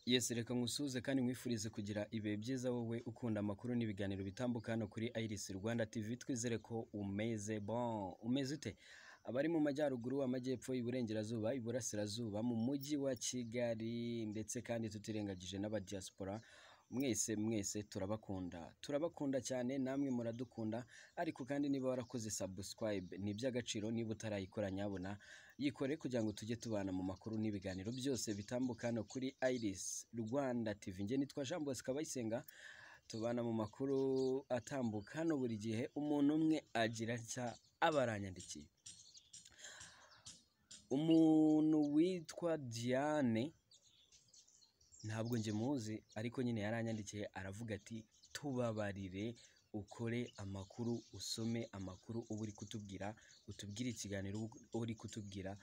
Yesu reka nkusuhuze kandi nkwifurize kugira ibihe byiza wowe ukunda amakuru n'ibiganiro bitambuka hano kuri Iris Rwanda TV twizere ko umeze bon umeze ute abari mu majyaruguru amajyepfo iburengerazuba iburasirazuba mu mujyi wa Kigali ndetse kandi tutirengagije n'abadiaspora mwese mwese turabakunda turabakunda cyane namwe muradukunda ariko kandi niba warakoze subscribe ni iby'agaciro niba utarayikora nyabona yikore kugira ngo tujye tubana mu makuru n'ibiganiro byose bitambuka hano kuri Iris Rwanda TV nge nitwa Jean Bosco Bayisenga tubana mu makuru atambuka hano buri gihe umuntu umwe agira nshya aba aranyandikiye umuntu witwa Diane ntabwo njye muzi ariko nyine yaranyandikiye aravuga ati tubabarire ukore amakuru usome amakuru uba uri kutubwira utubwire ikiganiro uba uri kutubwira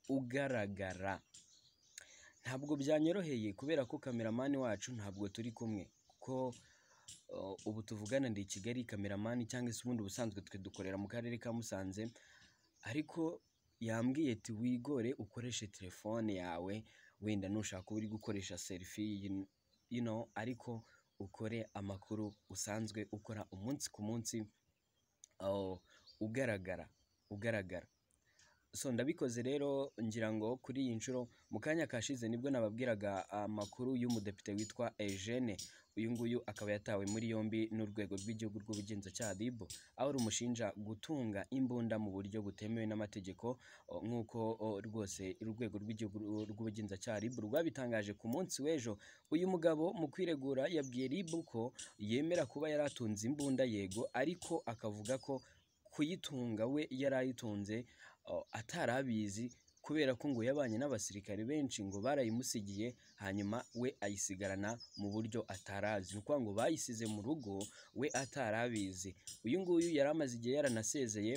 ugaragara ntabwo byanyoroheye kubera ko kameramani wacu ntabwo turi kumwe kuko uh, ubu tuvugana ndi i kigali kameramani cyangwa se ubundi ubusanzwe twe dukorera mu karere ka musanze ariko yambwiye ati wigore ukoreshe telefone yawe wenda nushaka uri gukoresha serifi you- you know, ariko ukore amakuru usanzwe ukora umunsi ku munsi oh, ugaragara ugaragara so ndabikoze rero ngira ngo kuri iyi nshuro mu kanya kashize nibwo nababwiraga amakuru y'umudepite witwa Eugene uyu nguyu akaba yatawe muri yombi n'urwego rw'igihugu rw'ubugenzacyaha RIB aho rumushinja gutunga imbunda mu buryo butemewe n'amategeko o, nk'uko o, rwose urwego rw'igihugu rw'ubugenzacyaha RIB rwabitangaje ku munsi w'ejo uyu mugabo mu kwiregura yabwiye RIB ko yemera kuba yari atunze imbunda yego ariko akavuga ko kuyitunga we yari ayitunze uh, atari abizi kubera ko ngo yabanye n'abasirikare benshi ngo barayimusigiye hanyuma we ayisigarana mu buryo atarazi ni ukuvuga ngo bayisize mu rugo we atari abizi uyu nguyu yari amaze igihe yaranasezeye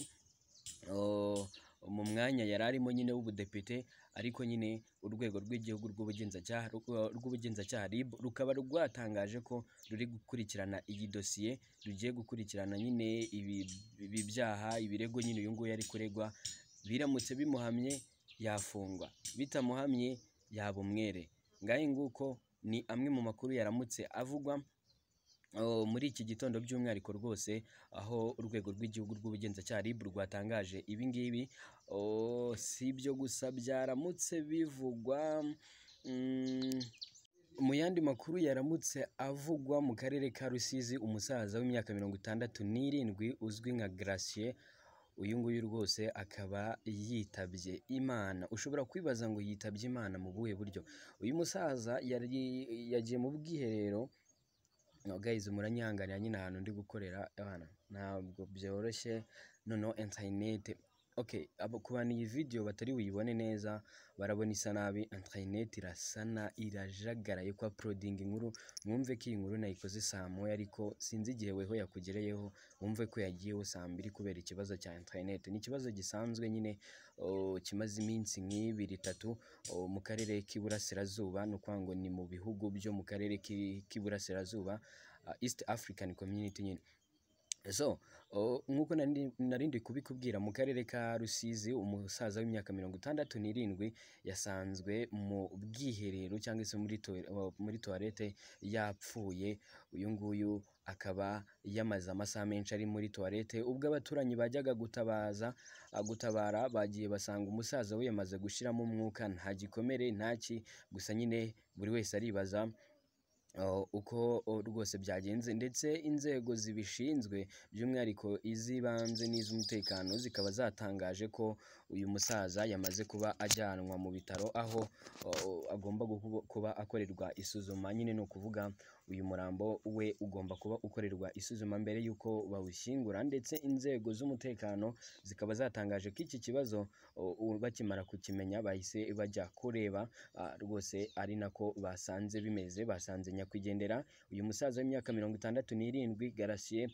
uh, mu mwanya yari arimo nyine w'ubudepite ariko nyine urwego rw'igihugu rw'ubugenzacyaha rw- rw'ubugenzacyaha RIB rukaba rwatangaje ko ruri gukurikirana iyi dosiye rugiye gukurikirana nyine ibi- ibi byaha ibirego nyine uyu nguyu ari kuregwa biramutse bimuhamye yafungwa bitamuhamye yaba umwere ngahe nguko ni amwe mu makuru yaramutse avugwa Oh, muri iki gitondo by'umwihariko rwose aho urwego rw'igihugu rw'ubugenzacyaha RIB rwatangaje ibi ngibi Oh, si ibyo gusa byaramutse bivugwa mm, mu yandi makuru yaramutse avugwa mu karere ka Rusizi umusaza w'imyaka mirongo itandatu n'irindwi uzwi nka Gracier uyu nguyu rwose akaba yitabye Imana ushobora kwibaza ngo yitabye Imana mu buhe buryo uyu musaza yari yagiye mu bwiherero no guys muranyihanganira nyine ahantu ndi gukorera abana ntabwo byoroshye noneho interineti okay abo ku bantu iyi video batari buyibone neza barabona isa nabi interineti irasa na irajagaraye kwa uploadinga inkuru mwumve ko iyi nkuru nayikoze saa moya ariko sinzi igihe weho yakugereyeho wumve ko yagiyeho saa mbiri kubera ikibazo cya interineti ni ikibazo gisanzwe nyine oh, kimaze iminsi nk'ibiri itatu oh, mu karere k'iburasirazuba ni ukuvuga ngo ni mu bihugu byo mu karere k'i- k'iburasirazuba ah, East African Community nyine so o, nk'uko nari- nari ndi kubikubwira mu karere ka rusizi umusaza w'imyaka mirongo itandatu n'irindwi yasanzwe mu bwiherero cyangwa se muri toil- o, muri toilette yapfuye uyu nguyu akaba yamaze amasaha menshi ari muri toilette ubwo abaturanyi bajyaga gutabaza ah, gutabara bagiye basanga umusaza we yamaze gushiramo umwuka nta gikomere ntaki gusa nyine buri wese aribaza Uh, uko uh, rwose byagenze ndetse inzego zibishinzwe by'umwihariko iz'ibanze n'iz'umutekano zikaba zatangaje ko uyu musaza yamaze kuba ajyanwa mu bitaro aho uh, agomba guku- kuba akorerwa isuzuma nyine ni ukuvuga uyu murambo we ugomba kuba ukorerwa isuzuma mbere y'uko bawushyingura ndetse inzego z'umutekano zikaba zatangaje ko iki kibazo uh, u- bakimara kukimenya bahise bajya kureba Ah, rwose ari nako basanze bimeze basanze nyakwigendera uyu musaza w'imyaka mirongo itandatu n'irindwi garasiye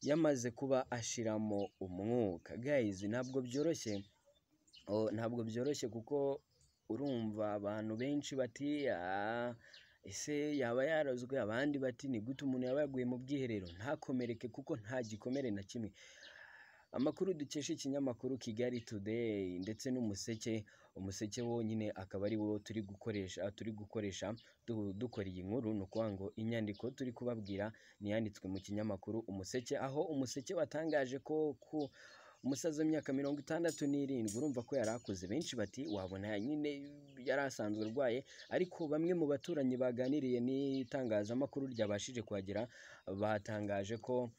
yamaze kuba ashiramo umwuka guys ntabwo byoroshye oh, ntabwo byoroshye kuko urumva abantu benshi bati "Ah, ese yaba yarozwe abandi bati ni gute umuntu yaba yaguye mu bwiherero ntakomereke kuko nta gikomere na kimwe amakuru dukesha ikinyamakuru kigali today ndetse n'umuseke umuseke wo nyine akaba ari wo turi gukoresha turi gukoresha du- dukora iyi nkuru ni ukuvuga ngo inyandiko turi kubabwira ni iyanditswe mu kinyamakuru umuseke aho umuseke watangaje ko ku umusaza w'imyaka mirongo itandatu n'irindwi urumva ko yari akuze benshi bati wabona nyine yari asanzwe arwaye ariko bamwe mu baturanyi baganiriye n'itangazamakuru ryabashije kuhagera batangaje ko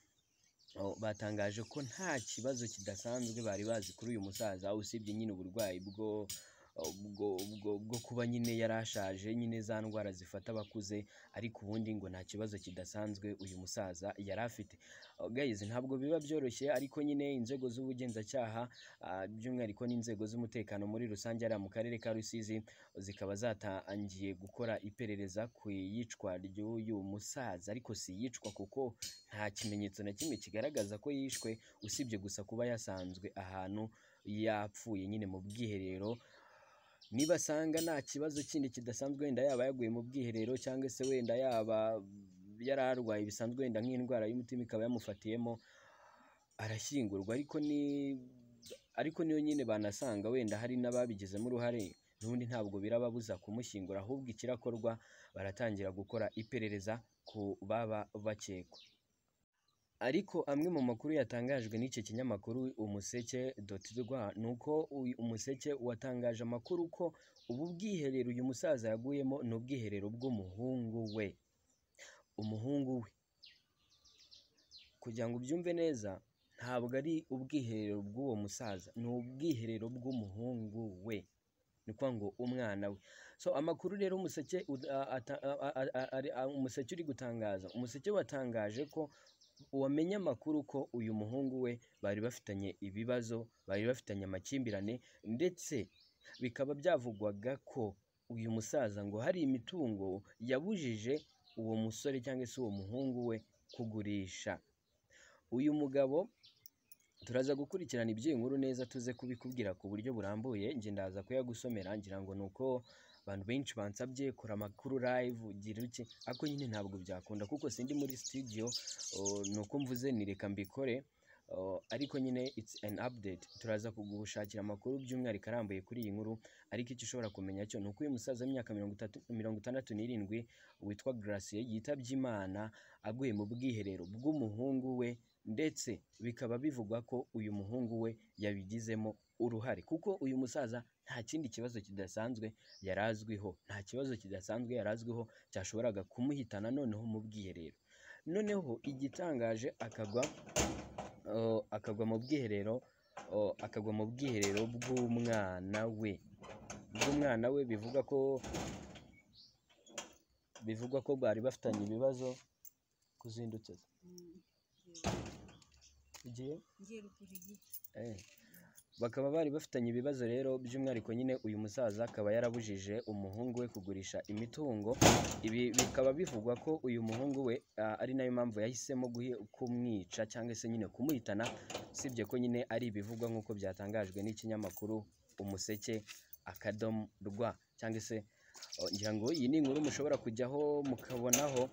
o- batangaje ko nta kibazo kidasanzwe bari bazi kuri uyu musaza usibye nyine uburwayi bwo bwo, bwo, bwo kuba nyine yari ashaje nyine za ndwara zifata abakuze ariko ubundi ngo nta kibazo kidasanzwe uyu musaza yari afite Oh, guys ntabwo biba byoroshye ariko nyine inzego z'ubugenzacyaha ah, by'umwihariko n'inzego z'umutekano muri rusange hariya mu karere ka rusizi zikaba zatangiye gukora iperereza ku iyicwa ry'uyu musaza ariko si iyicwa kuko nta kimenyetso na kimwe kigaragaza ko yishwe usibye gusa kuba yasanzwe ahantu yapfuye nyine mu bwiherero nibasanga nta kibazo kindi kidasanzwe wenda yaba yaguye mu bwiherero cyangwa se wenda yaba yari arwaye bisanzwe wenda nk'indwara y'umutima ikaba yamufatiyemo arashyingurwa ariko ni ariko niyo nyine banasanga wenda hari n'ababigizemo uruhare n'ubundi ntabwo birababuza kumushyingura ahubwo ikirakorwa baratangira gukora iperereza ku baba bakekwa ariko amwe mu makuru yatangajwe n'icyo kinyamakuru umuseke doti rwa ni uko uyu umuseke watangaje amakuru ko ubu bwiherero uyu musaza yaguyemo ni ubwiherero bw'umuhungu we umuhungu we kugira ngo ubyumve neza ntabwo ari ubwiherero bw'uwo musaza ni ubwiherero bw'umuhungu we ni ukuvuga ngo umwana we so amakuru rero umuseke ud- a- ata- a- a- a- a- ari- a- umuseke uri gutangaza umuseke watangaje ko wamenye amakuru ko uyu muhungu we bari bafitanye ibibazo bari bafitanye amakimbirane ndetse bikaba byavugwaga ko uyu musaza ngo hari imitungo yabujije uwo musore cyangwa se uwo muhungu we kugurisha uyu mugabo turaza gukurikirana iby'iyi nkuru neza tuze kubikubwira ku buryo burambuye njye ndaza kuyagusomera ngira ngo ni uko abantu benshi bansabye kora amakuru live gira iki ariko nyine ntabwo byakunda kuko sindi muri studio oh, ni uko mvuze ni reka mbikore oh, ariko nyine it's an update turaza kugushakira amakuru by'umwihariko arambuye kuri iyi nkuru ariko icyo ushobora kumenya cyo ni uko uyu musaza w'imyaka mirongo itatu mirongo itandatu n'irindwi witwa Gracie yitabye Imana aguye mu bwiherero bw'umuhungu we ndetse bikaba bivugwa ko uyu muhungu we yabigizemo uruhare kuko uyu musaza nta kindi kibazo kidasanzwe yari azwiho nta kibazo kidasanzwe yari azwiho cyashoboraga kumuhitana noneho mu bwiherero noneho igitangaje akagwa oh, akagwa mu bwiherero oh, akagwa mu bwiherero bw'umwana we bw'umwana we bivugwa ko bivugwa ko bari bafitanye ibibazo kuzindutse ugiye ngiye ruguru igihe Eh. bakaba bari bafitanye ibibazo rero by'umwihariko nyine uyu musaza akaba yarabujije umuhungu we kugurisha imitungo ibi bikaba bivugwa ko uyu muhungu we ah, ari nayo mpamvu yahisemo guhi- kumwica cyangwa se nyine kumuhitana usibye ko nyine ari ibivugwa nk'uko byatangajwe n'ikinyamakuru umuseke akadomo rwa cyangwa se oh, ngira ngo iyi ni inkuru mushobora kujyaho mukabonaho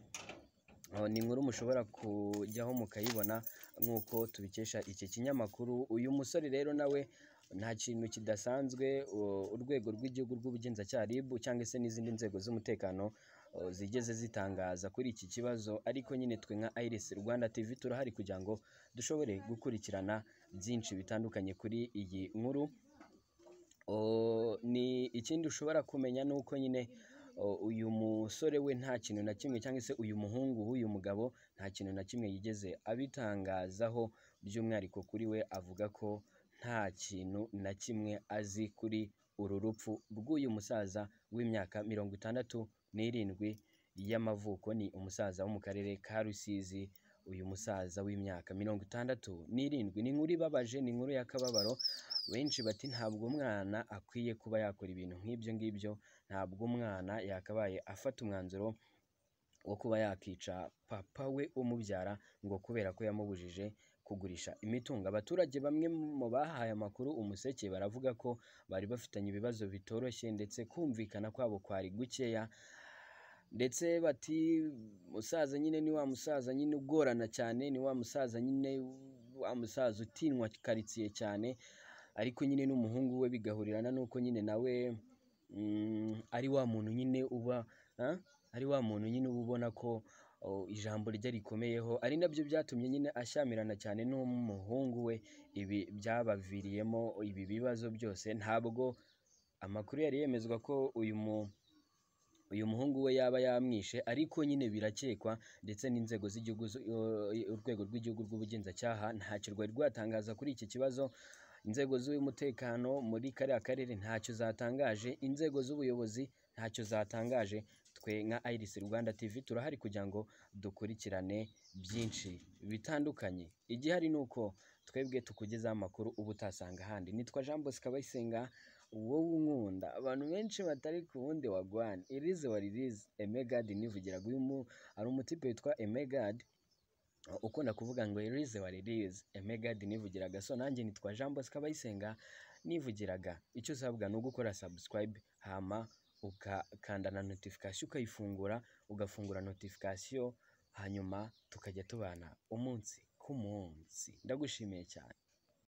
oh, ni inkuru mushobora kujyaho mukayibona nk'uko tubikesha iki kinyamakuru uyu musore rero nawe nta kintu kidasanzwe u- urwego rw'igihugu rw'ubugenzacyaha RIB cyangwa se n'izindi nzego z'umutekano uh, zigeze zitangaza kuri iki kibazo ariko nyine twe nka IRIS Rwanda TV turahari kugira ngo dushobore gukurikirana byinshi bitandukanye kuri iyi nkuru O, ni ikindi ushobora kumenya ni uko nyine o, uyu musore we nta kintu na kimwe cyangwa se uyu muhungu w'uyu mugabo nta kintu na kimwe yigeze abitangazaho by'umwihariko kuri we avuga ko nta kintu na kimwe azi kuri uru rupfu rw'uyu musaza w'imyaka mirongo itandatu n'irindwi y'amavuko ni umusaza wo mu karere ka Rusizi uyu musaza w'imyaka mirongo itandatu n'irindwi ni inkuru ibabaje ni inkuru y'akababaro benshi bati ntabwo umwana akwiye kuba yakora ibintu nk'ibyo ngibyo ntabwo umwana yakabaye afata umwanzuro wo kuba yakica papa we umubyara ngo kubera ko yamubujije kugurisha imitungo abaturage bamwe mu bahaye amakuru umuseke baravuga ko bari bafitanye ibibazo bitoroshye ndetse kumvikana kwabo kwari gukeya ndetse bati musaza nyine ni wa musaza nyine ugorana cyane ni wa musaza nyine wa musaza utinywa karitsiye cyane ariko nyine n'umuhungu we bigahurirana n'uko nyine nawe mm, ari wa muntu nyine uba ah, ari wa muntu nyine uba ubona ko oh, ijambo rye rikomeyeho ari nabyo byatumye nyine ashyamirana cyane n'umuhungu we ibi byabaviriyemo ibi bibazo byose ntabwo amakuru yari yemezwa ko uyu mu uyu muhungu we yaba yamwishe ariko nyine birakekwa ndetse n'inzego z'igihugu zo- eh, urwego rw'igihugu rw'ubugenzacyaha ntacyo rwari rwatangaza kuri iki kibazo inzego z'umutekano muri kariya karere ntacyo zatangaje inzego z'ubuyobozi ntacyo zatangaje twe nka iris rwanda tv turahari kugira ngo dukurikirane byinshi bitandukanye igihari ni uko twebwe tukugezaho amakuru uba utasanga ahandi nitwa jean bosco abayisenga wowe unkunda abantu benshi batari ku wundi wa gwan irize wa ririze emegad nivugiraga uyu mu hari umutipe witwa emegad ukunda kuvuga ngo ririze wa ririze emegad nivugiraga so nanjye nitwa jean bosco abayisenga nivugiraga icyo usabwa ni ugukora subscribe hama ukakanda na notification ukayifungura ugafungura notification hanyuma tukajya tubana umunsi ku munsi ndagushimiye cyane